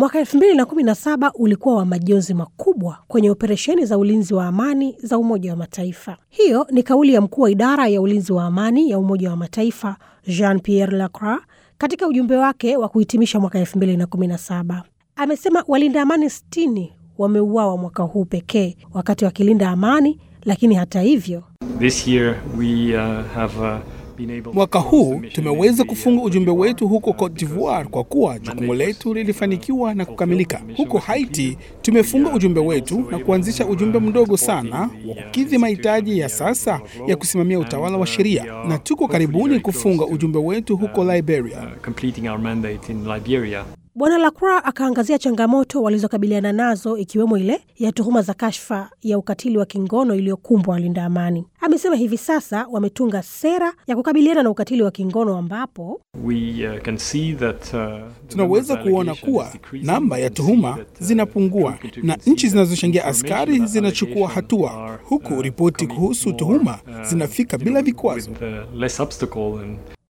Mwaka 2017 ulikuwa wa majonzi makubwa kwenye operesheni za ulinzi wa amani za Umoja wa Mataifa. Hiyo ni kauli ya mkuu wa idara ya ulinzi wa amani ya Umoja wa Mataifa Jean Pierre Lacroix katika ujumbe wake wa kuhitimisha mwaka 2017. Amesema walinda amani 60 wameuawa mwaka huu pekee wakati wakilinda amani, lakini hata hivyo This year we uh, have uh, been able Mwaka huu tumeweza kufunga ujumbe wetu huko Cote d'Ivoire kwa kuwa jukumu letu lilifanikiwa na kukamilika. Huko Haiti tumefunga ujumbe wetu na kuanzisha ujumbe mdogo sana wa kukidhi mahitaji ya sasa ya kusimamia utawala wa sheria, na tuko karibuni kufunga ujumbe wetu huko Liberia. uh, completing our mandate in Liberia. Bwana Lacroix akaangazia changamoto walizokabiliana nazo ikiwemo ile ya tuhuma za kashfa ya ukatili wa kingono iliyokumbwa walinda amani. Amesema hivi sasa wametunga sera ya kukabiliana na ukatili wa kingono ambapo We uh, can see that uh, the number Tunaweza of kuona allegations kuwa is decreasing. namba ya We can tuhuma see that, uh, zinapungua we can na see nchi that zinazochangia information askari about zinachukua allegations hatua, are, huku uh, ripoti coming kuhusu more, tuhuma uh, zinafika you bila know, vikwazo. with, uh, less obstacle and